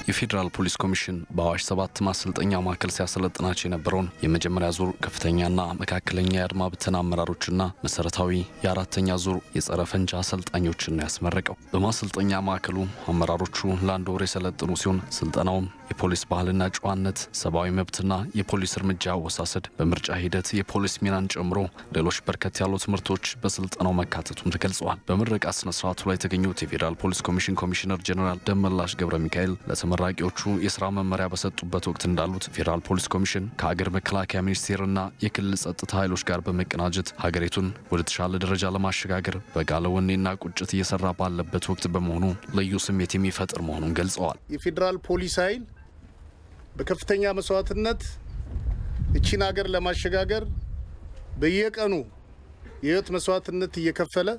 የፌዴራል ፖሊስ ኮሚሽን በአዋሽ ሰባት ማሰልጠኛ ማዕከል ሲያሰለጥናቸው የነበረውን የመጀመሪያ ዙር ከፍተኛና መካከለኛ የአድማ ብተና አመራሮችና መሰረታዊ የአራተኛ ዙር የጸረ ፈንጂ አሰልጣኞችን ነው ያስመረቀው። በማሰልጠኛ ማዕከሉ አመራሮቹ ለአንድ ወር የሰለጥኑ ሲሆን ስልጠናውም የፖሊስ ባህልና ጨዋነት፣ ሰብአዊ መብትና የፖሊስ እርምጃ አወሳሰድ፣ በምርጫ ሂደት የፖሊስ ሚናን ጨምሮ ሌሎች በርከት ያሉ ትምህርቶች በስልጠናው መካተቱም ተገልጸዋል። በምረቃ ስነ ስርዓቱ ላይ የተገኙት የፌዴራል ፖሊስ ኮሚሽን ኮሚሽነር ጀኔራል ደመላሽ ገብረ ሚካኤል ለተመራቂዎቹ የስራ መመሪያ በሰጡበት ወቅት እንዳሉት ፌዴራል ፖሊስ ኮሚሽን ከሀገር መከላከያ ሚኒስቴርና የክልል ጸጥታ ኃይሎች ጋር በመቀናጀት ሀገሪቱን ወደ ተሻለ ደረጃ ለማሸጋገር በጋለ ወኔና ቁጭት እየሰራ ባለበት ወቅት በመሆኑ ልዩ ስሜት የሚፈጥር መሆኑን ገልጸዋል። የፌዴራል ፖሊስ ኃይል በከፍተኛ መስዋዕትነት እቺን ሀገር ለማሸጋገር በየቀኑ የህይወት መስዋዕትነት እየከፈለ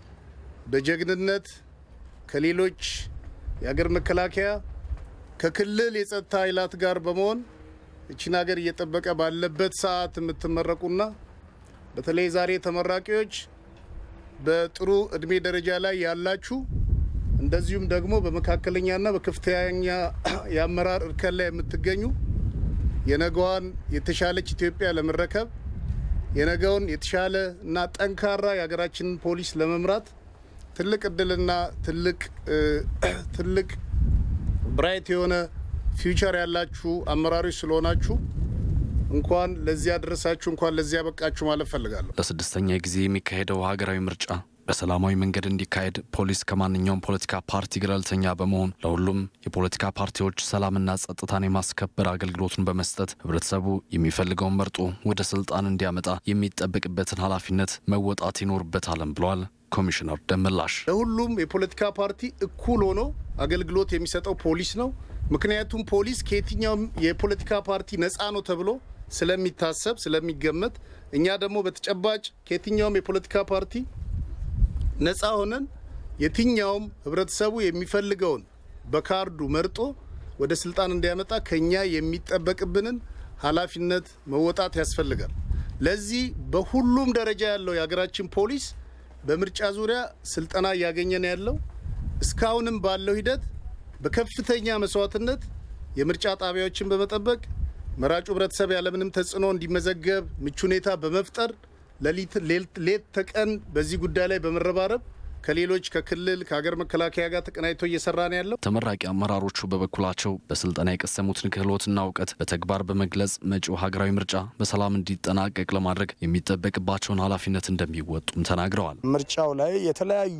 በጀግንነት ከሌሎች የሀገር መከላከያ ከክልል የጸጥታ ኃይላት ጋር በመሆን እቺን ሀገር እየጠበቀ ባለበት ሰዓት የምትመረቁና በተለይ ዛሬ ተመራቂዎች በጥሩ እድሜ ደረጃ ላይ ያላችሁ እንደዚሁም ደግሞ በመካከለኛና በከፍተኛ የአመራር እርከን ላይ የምትገኙ የነገዋን የተሻለች ኢትዮጵያ ለመረከብ የነገውን የተሻለ እና ጠንካራ የሀገራችንን ፖሊስ ለመምራት ትልቅ እድልና ትልቅ ትልቅ ብራይት የሆነ ፊውቸር ያላችሁ አመራሮች ስለሆናችሁ እንኳን ለዚህ ያደረሳችሁ እንኳን ለዚህ ያበቃችሁ ማለት ፈልጋለሁ። ለስድስተኛ ጊዜ የሚካሄደው ሀገራዊ ምርጫ በሰላማዊ መንገድ እንዲካሄድ ፖሊስ ከማንኛውም ፖለቲካ ፓርቲ ገለልተኛ በመሆን ለሁሉም የፖለቲካ ፓርቲዎች ሰላምና ጸጥታን የማስከበር አገልግሎቱን በመስጠት ህብረተሰቡ የሚፈልገውን መርጦ ወደ ስልጣን እንዲያመጣ የሚጠበቅበትን ኃላፊነት መወጣት ይኖርበታልም ብለዋል ኮሚሽነር ደመላሽ። ለሁሉም የፖለቲካ ፓርቲ እኩል ሆኖ አገልግሎት የሚሰጠው ፖሊስ ነው። ምክንያቱም ፖሊስ ከየትኛውም የፖለቲካ ፓርቲ ነፃ ነው ተብሎ ስለሚታሰብ ስለሚገመት፣ እኛ ደግሞ በተጨባጭ ከየትኛውም የፖለቲካ ፓርቲ ነፃ ሆነን የትኛውም ህብረተሰቡ የሚፈልገውን በካርዱ መርጦ ወደ ስልጣን እንዲያመጣ ከኛ የሚጠበቅብንን ኃላፊነት መወጣት ያስፈልጋል። ለዚህ በሁሉም ደረጃ ያለው የሀገራችን ፖሊስ በምርጫ ዙሪያ ስልጠና እያገኘ ነው ያለው። እስካሁንም ባለው ሂደት በከፍተኛ መስዋዕትነት የምርጫ ጣቢያዎችን በመጠበቅ መራጩ ህብረተሰብ ያለምንም ተጽዕኖ እንዲመዘገብ ምቹ ሁኔታ በመፍጠር ሌት ተቀን በዚህ ጉዳይ ላይ በመረባረብ ከሌሎች ከክልል ከሀገር መከላከያ ጋር ተቀናጅቶ እየሰራ ነው ያለው። ተመራቂ አመራሮቹ በበኩላቸው በስልጠና የቀሰሙትን ክህሎትና እውቀት በተግባር በመግለጽ መጪው ሀገራዊ ምርጫ በሰላም እንዲጠናቀቅ ለማድረግ የሚጠበቅባቸውን ኃላፊነት እንደሚወጡም ተናግረዋል። ምርጫው ላይ የተለያዩ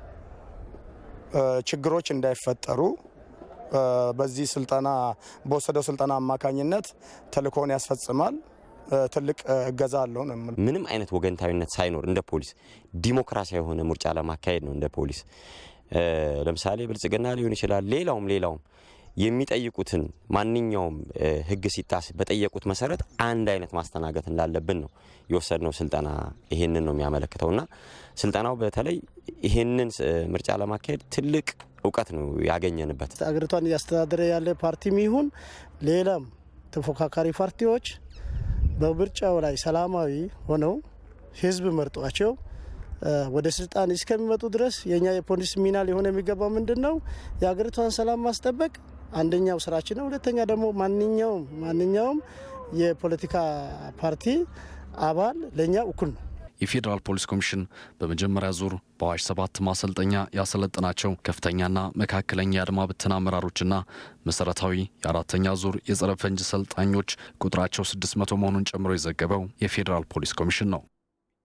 ችግሮች እንዳይፈጠሩ በዚህ ስልጠና በወሰደው ስልጠና አማካኝነት ተልእኮውን ያስፈጽማል። ትልቅ እገዛ አለው ነው። ምንም አይነት ወገንታዊነት ሳይኖር እንደ ፖሊስ ዲሞክራሲያዊ የሆነ ምርጫ ለማካሄድ ነው እንደ ፖሊስ። ለምሳሌ ብልጽግና ሊሆን ይችላል፣ ሌላውም ሌላውም የሚጠይቁትን ማንኛውም ሕግ ሲጣስ በጠየቁት መሰረት አንድ አይነት ማስተናገድ እንዳለብን ነው የወሰድነው ስልጠና ይሄንን ነው የሚያመለክተውና ስልጠናው በተለይ ይሄንን ምርጫ ለማካሄድ ትልቅ እውቀት ነው ያገኘንበት። አገሪቷን እያስተዳደረ ያለ ፓርቲም ይሁን ሌላም ተፎካካሪ ፓርቲዎች በምርጫው ላይ ሰላማዊ ሆነው ህዝብ መርጧቸው ወደ ስልጣን እስከሚመጡ ድረስ የኛ የፖሊስ ሚና ሊሆን የሚገባው ምንድን ነው? የሀገሪቷን ሰላም ማስጠበቅ አንደኛው ስራችን ነው። ሁለተኛ ደግሞ ማንኛውም ማንኛውም የፖለቲካ ፓርቲ አባል ለእኛ እኩል ነው። የፌዴራል ፖሊስ ኮሚሽን በመጀመሪያ ዙር በአዋሽ ሰባት ማሰልጠኛ ያሰለጠናቸው ከፍተኛና መካከለኛ የአድማ ብተና አመራሮችና መሰረታዊ የአራተኛ ዙር የጸረ ፈንጅ ሰልጣኞች ቁጥራቸው ስድስት መቶ መሆኑን ጨምሮ የዘገበው የፌዴራል ፖሊስ ኮሚሽን ነው።